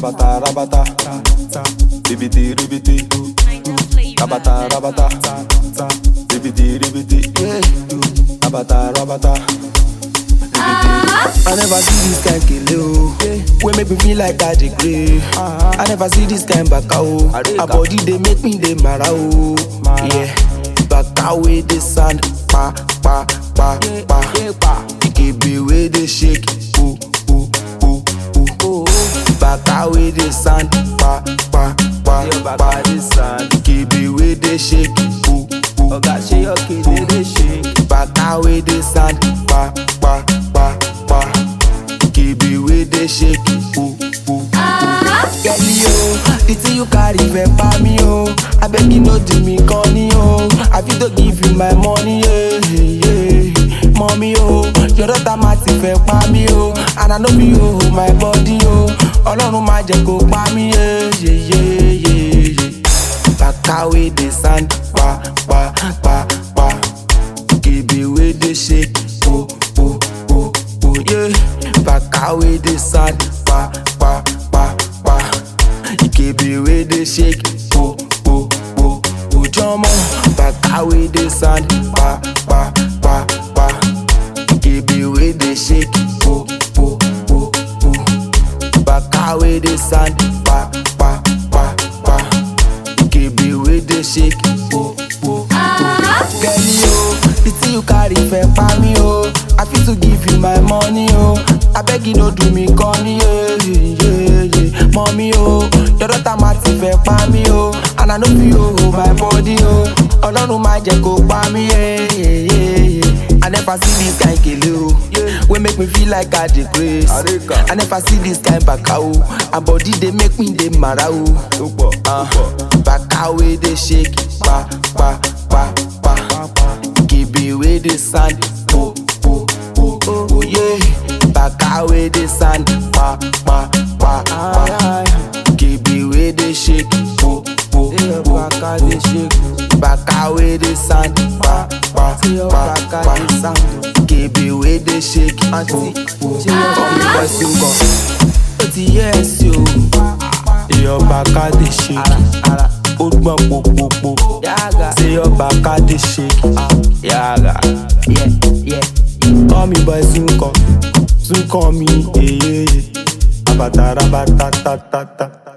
Rabata, rabata, ribiti, ribiti, rabata, rabata, ribiti, ribiti, rabata, rabata, ribiti. I never see this kind kele o. Wey make me feel like I dey grey. I never see this kind baka o. Her body dey make me dey mara o. Yeah. Baka wey dey sound pa pa pa pa. Ikebe wey dey shake o o o o. Baka wey dey sound pa pa pa pa. Ikebe wey dey shake o o. Oga ṣe yọ kéde dey shake. Baka wey dey sound pa pa pa pa. Ikebe wey dey shake o o. Girlie o, the thing you carry fẹ́ pa mí o. Abeg you no do me corny o. I fit to give you my money yeah, yeah. Mọ́mí o, your daughter ma ti fẹ́ pa mí o. And I no fit hold my body o. Ọlọ́run má jẹ́ kó pa mí yeah, yeah, yeah, yeah, yeah. Baka wey dey sound pa pa pa pa. Ikebe wey dey shake o o o o yeah. Baka wey dey sound pa pa pa pa. Ikebe wey dey shake o o o o jọmọ. Baka wey dey sound pa pa pa pa. Ikebe wey dey shake o o o o. Baka wey dey sound pa pa pa pa. Ikebe wey dey shake o o o. Girlie o, the thing you carry fẹ́ pa mí o. I fit to give you my money o. Abeg you no do me corny yeah, yeah, yeah. Mọ́mí o, your daughter ma ti fẹ́ pa mí o. And I no fit hold my body o. Ọlọ́run má jẹ́ kó pa mí yeah, yeah, yeah, yeah. I never see this kind kele o. Wey make me feel like I dey grace. Arika. I never see this kind baka o. And body dey make me dey mara o. Tó pọ̀, tó Ah, pọ̀. Baka wey dey shake pa pa pa pa. Ikebe wey dey sound po po po po yeah. Baka wey dey sound pa pa pa pa. Ikebe wey dey shake po po Ṣé po Baka po. dey shake o? Baka wey dey sound pa pa Ṣé your pa Baka pa. dey sound o? Ikebe wey dey shake po Aunty, po. ṣé your Kọ́mi Baka bọ́ sí nǹkan. Ó ti yẹ ẹ̀ sí o. Your Baka dey shake. Ara, ó gbọ́n popopo. yága. Say your Baka dey shake. Yaga. Yeah, yeah. Call me boy soon come. Soon call me. Yeah, yeah, yeah. Abata rabata ta ta ta.